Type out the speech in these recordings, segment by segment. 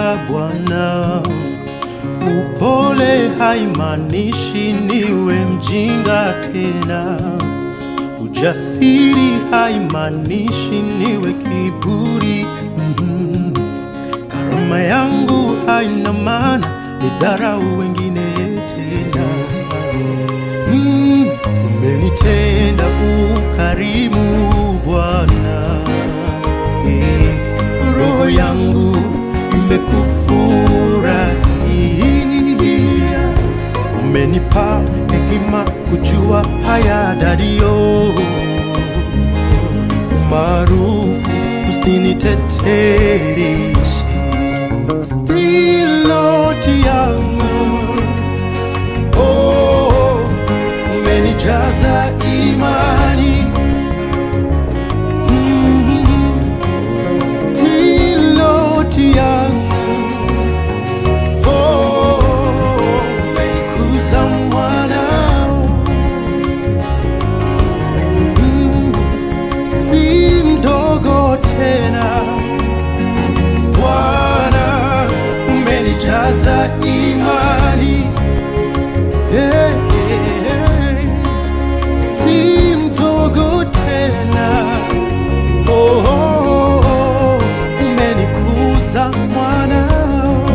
nikuza Bwana. Upole haimaanishi niwe mjinga tena, ujasiri haimaanishi niwe kiburi. Mhm. Karama yangu haina maana nidharau wengine tena. Mm, umenitenda ukarimu Bwana, Eh, roho yangu imekufurahia, umenipa hekima kujua haya dario maarufu usinitetereshe stiloti yangu oh, umenijaza imani Mm, stiloti yangu oh, umenikuza mwanao Mm, si mdogo tena Bwana umenijaza imani hey, hey, si mdogo tena oh, oh, oh, umenikuza mwanao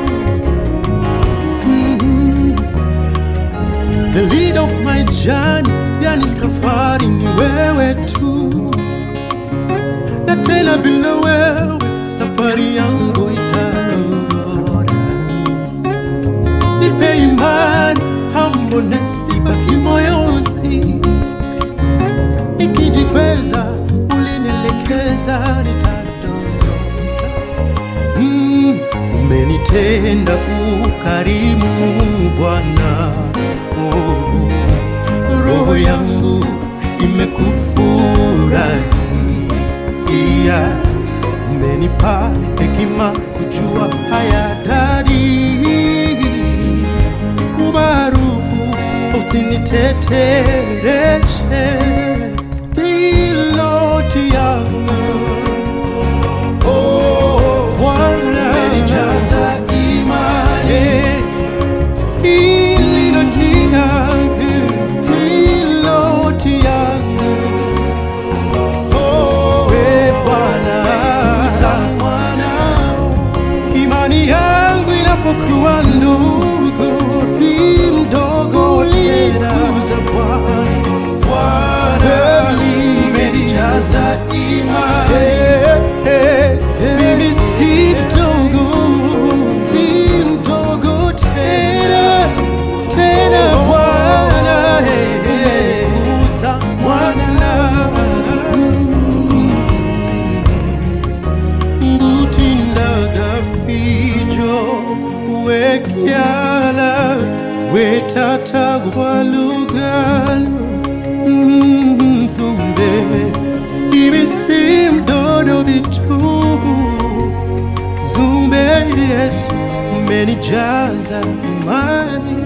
mm The lead of my journey, yani safari ni wewe tu na tena bila wewe safari yangu itarora. Nipe imani, humbleness ibaki moyoni, nikijikweza ulinielekeza nitadondoka. Mm, umenitenda ukarimu Bwana, oh, roho yangu imekufurahia, umenipa hekima kujua haya dari umaarufu usinitetereshe stiloti yangu Oh, Bwana umenijaza imani stiloti yangu stiloti yangu Oh, we Bwana za mwanao imani yangu inapokuwa ndogo, si mdogo tena. Bwana umenijaza imani, mimi si mdogo, si mdogo tena tena. Bwana umekuza mwana ngutindaga fijo wekyala wetatagwalugalo nzumbe ibisimdodo bitubu zumbe yesu umenijaza imani